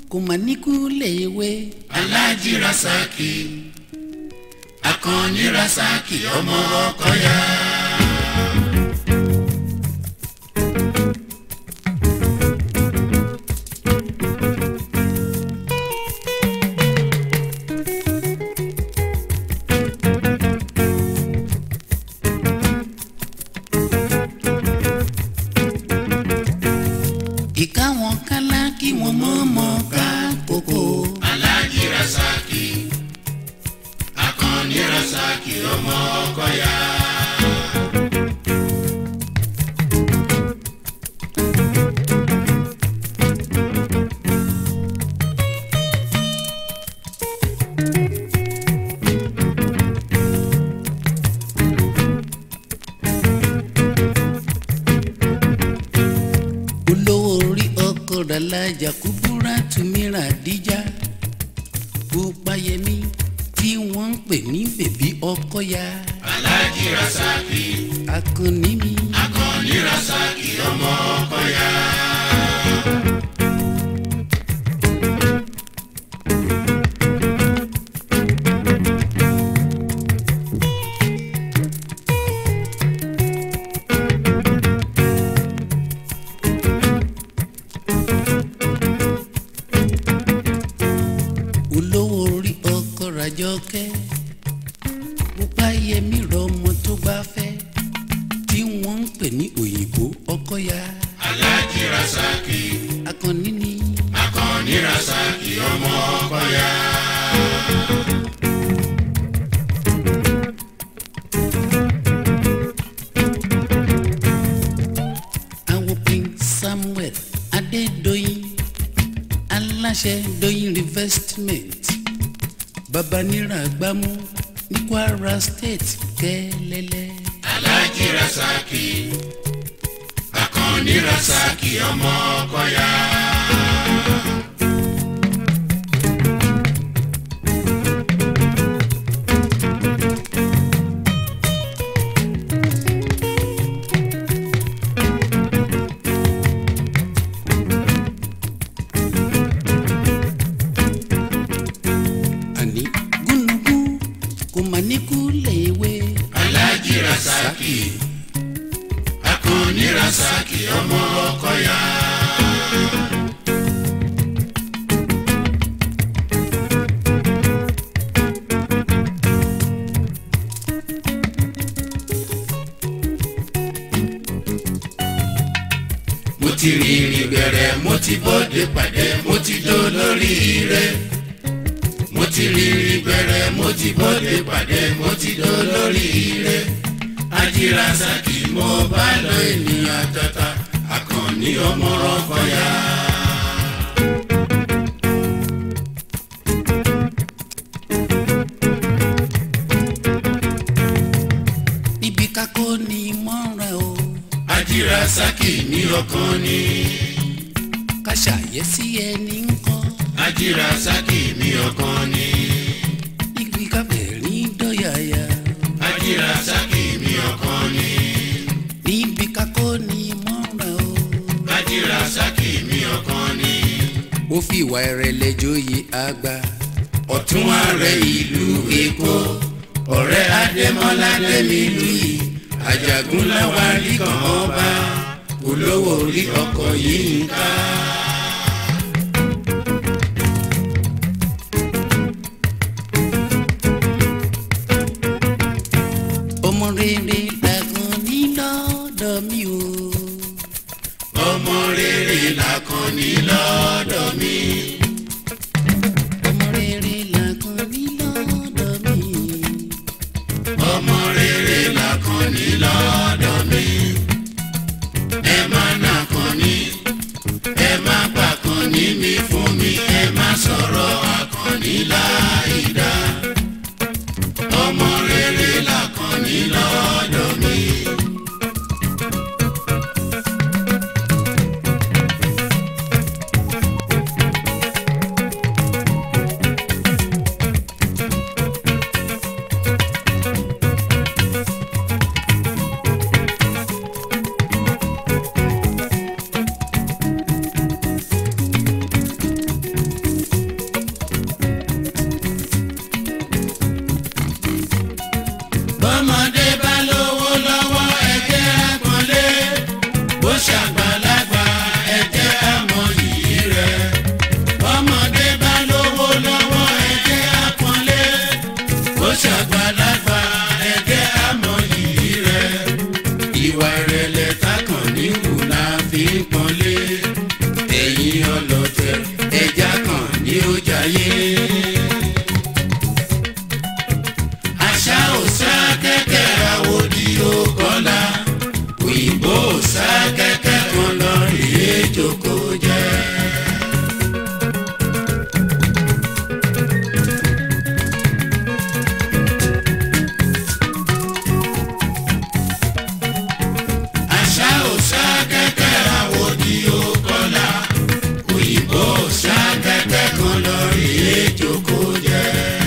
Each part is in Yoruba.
kò mà níkú léèwé. aláàjì rasaki akànnì rasaki ọmọ ọkọyà. ìka wọn kálá kí wọn mọ̀ mọ̀ ká kókó. aláàjì rasaki akànnì rasaki ọmọ ọkọyà. olówó orí ọkọ ràlájà kúbúrà túmírà díjà Bùpáyẹmí tí wọ́n ń pè ní bèbí ọkọ̀yà aláàjì rasaki akọni mi. akànnì rasaki ọmọ ọkọyà. olówó orí ọkọ ràjọkẹ́ Bùpáyẹmí rọmọ tó bá fẹ́ tí wọ́n ń pè ní òyìnbó ọkọ̀yà aláàjì rasaki akọni ni. akànnì rasaki ọmọ ọkọyà. àwọn prince samuel adédọyìn aláṣẹ dọyìn reinvestment babanira gbámú ní kwara state kẹlẹlẹ. aláàjì rasaki akànnì rasaki ọmọ ọkọyà. àní gúnugún kò mà ní kú léèwé. aláàjì rasaki akànnì rasaki ọmọ ọkọyà. mo ti rìnrìn bẹ̀rẹ̀ mo ti bọ́dé pàdé mo ti dó lórí ire mo ti rìnrìn bẹ̀rẹ̀ mo ti bọ́dé pàdé mo ti dó lórí ire ajírasaki mo bá lọ ènìyàn tata akànnì ọmọ ọkọyà. níbi kákó ni mọ́ra o ajírasaki ní ọkàn ni ká ṣàyẹ́sí ẹni ń kọ́ ajírasaki ní ọkàn ni níbi káfẹ́rín dọ́yàyà ajírasaki ní ọkàn ni níbi kákó ni mọ́ra o. ajírasaki ní ọkàn ni ó fi ìwà ìrẹ̀lẹ̀ joyè àgbà ọ̀tún ààrẹ ìlú èkó ọ̀rẹ́ adémọ́lá dẹ́mílù yìí àjàgún láwárí kan ọba olówó orí ọkọ̀ yìí ń ká. ọmọ rere làkàn ní lọ́dọ̀ mi o. ọmọ rere làkànní lọ́dọ̀ mi. ọmọ rere làkàn ní lọ́dọ̀ mi. ọmọ rere làkànní lọ́dọ̀ mi. ẹ má nàkànní ẹ má pàkànní mi fún mi ẹ má sọ̀rọ̀ àkànní láìda. ọmọ rere làkànní lọ́dọ̀ mi. fi ń pọ́nlé ẹ̀yin ọlọ́tẹ̀ ẹja kan ní ó jayé. àṣà ò sá kẹ́kẹ́ àwòdì ó kọ́lá òyìnbó ò sá kẹ́kẹ́ kan lọ rèé jókòó jẹ́. àṣà ò sá kẹ́kẹ́ àwòdì ó kọ́lá òyìnbó ò sá kẹ́kẹ́ kan lọ rèé jókòó jẹ́.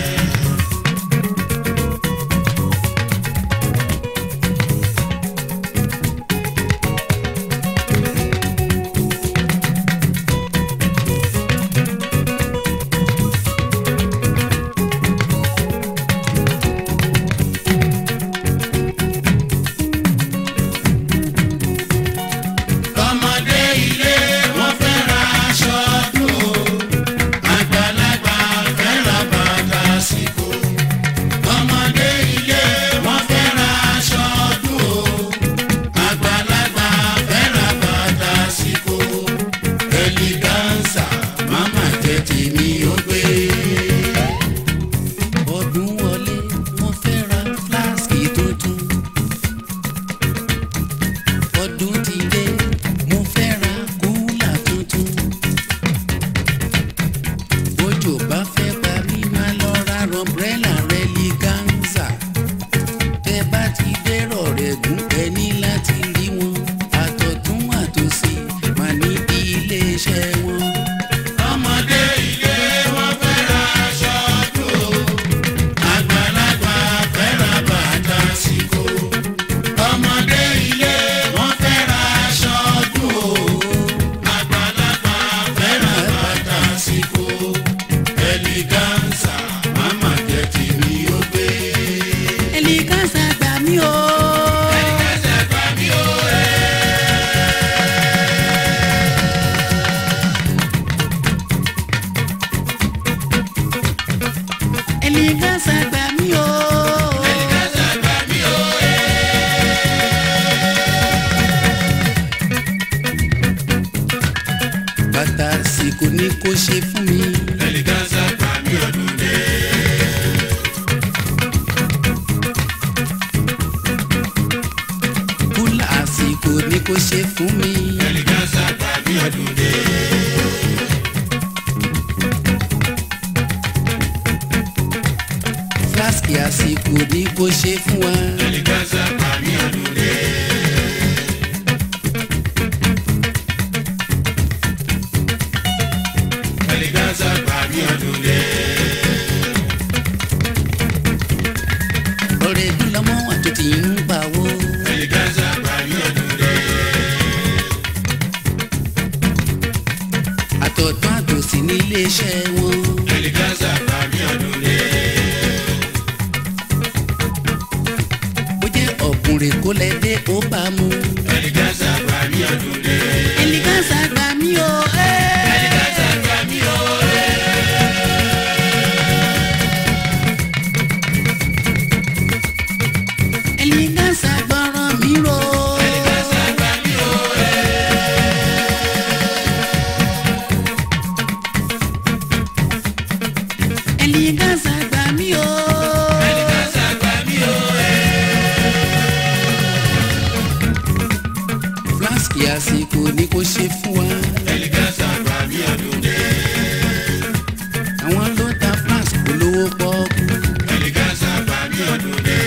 ọmọdé ilé wọn fẹ́ ra aṣọ ọdún o àgbàlagbà fẹ́ ra bàtà síkò. ọmọdé ilé wọn fẹ́ ra aṣọ ọdún o àgbàlagbà fẹ́ ra bàtà síkò. ẹlígánsà máma jẹ́ tèmi ó gbé. ọdún wọlé mo fẹ́ ra fúláṣkì tuntun. ọdún ti dé mo fẹ́ ra kúlà tuntun. bójò bá fẹ́ pa mí máa lọ ra rọmbrẹ́là rẹ́lígánsà. tẹ bá ti dérò rẹ̀ gùn ẹ ní láti rí wọn. àtọ̀tún àtòsí máa ní iléeṣẹ́ wọn. ọmọdé ilé wọn fẹ́ ra aṣọ ọdún o àgbàlagbà fẹ́ ra bàtà síkò. ọmọdé ilé wọn fẹ́ ra aṣọ ọdún o àgbàlagbà fẹ́ ra bàtà síkò. ẹlígánsà máma jẹ́ tèmi ó gbé. ẹlígánsà gbà mí o. ẹlígánsà gbà mí ó ẹ. ẹlígánsà gbà mí o. ẹlígánsà gbà mí ó ẹ. bàtà àsìkò ni kò ṣe fún mi. ẹlígánsà gbà mí ọdún dé. kúlà àsìkò ni kò ṣe fún mi. ẹlígánsà gbà mí ọdún dé. fúláṣkì àsìkò ni kò ṣe fún wa. ẹlígánsà gbà mí ọdún dé. ẹlígánsà gbà mí ọdún dé. ọ̀rẹ́ dúlọ́mọ́ àti tí ń pawó. ẹlígánsà gbà mí ọdún dé. àtọ̀tún àtòsí ní iléeṣẹ́ wọn. ẹlígánsà gbà mí ọdún dé. bó jẹ́ ọ̀kùnrin kó lẹ dé ó bá mu. ẹlígánsà gbà mí ọdún dé. ẹlígánsà gbà mí o. ẹlígánsà gbà mí ó. ẹlígánsà gbọ́ràn mi ro. ẹlígánsà gbà mí ó. ẹlígánsà gbà mí o. ẹlígánsà gbà mí ó. fúláṣkì àsìkò ni kò ṣe fún wa. ẹlígánsà gbà mí ọdún dé. àwọn ló ta flask olówó pọ́ọ́kú. ẹlígánsà gbà mí ọdún dé.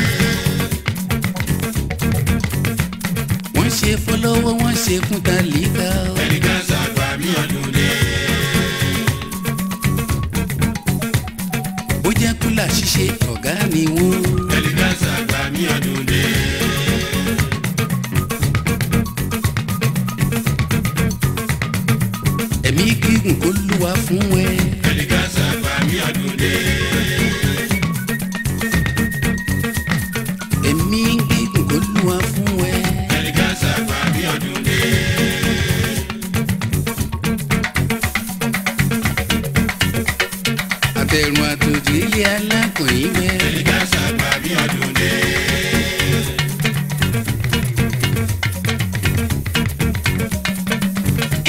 wọ́n ṣe fọlọ́wọ́ wọ́n ṣe fún tálíkà. ẹlígánsà gbà mí ọdún dé. ó jẹ́ kúlà ṣíṣe ọ̀gá ni wọ́n. ẹlígánsà gbà mí ọdún dé. ẹ̀mí gígùn kó lúwa fún ẹ. ẹlígánsà gbà mí ọdún dé. ẹ̀mí gígùn kó lúwa fún ẹ. ẹlígánsà gbà mí ọdún dé. àtẹ̀rùn àtòjì ilé alákùnrin gbẹ. ẹlígánsà gbà mí ọdún dé.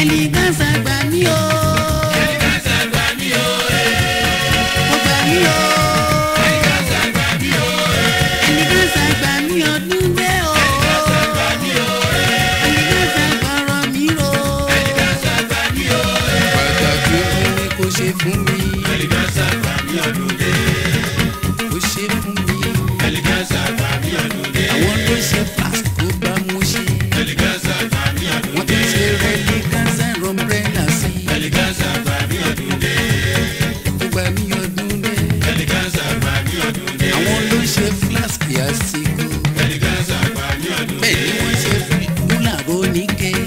ẹlígánsà gbà mí o. ẹlígánsà gbà mí o ó gbà mí o. ẹlígánsà gbà mí o ẹlígánsà gbà mí ọdún dé o. ẹlígánsà gbà mí o ẹlígánsà gbọ́rọ̀ mi ro. ẹlígánsà gbà mí o pàtàkì ọdún ni kò ṣe fún mi. ẹlígánsà gbà mí ọdún dé kò ṣe fún mi. ẹlígánsà gbà mí ọdún dé àwọn ló ṣe flask kó bá mú ṣe. ẹlígánsà gbà mí ọdún wọ́n dé tún ṣe ẹlígánsà rọmbrẹ́là sí. ẹlígánsà gbà mí ọdún dé ó gbà mí ọdún dé. ẹlígánsà gbà mí ọdún dé àwọn ló ṣe flask àsìkò. ẹlígánsà gbà mí ọdún dé bẹ́ẹ̀ ni wọ́n ṣe kúlà róníkẹ́.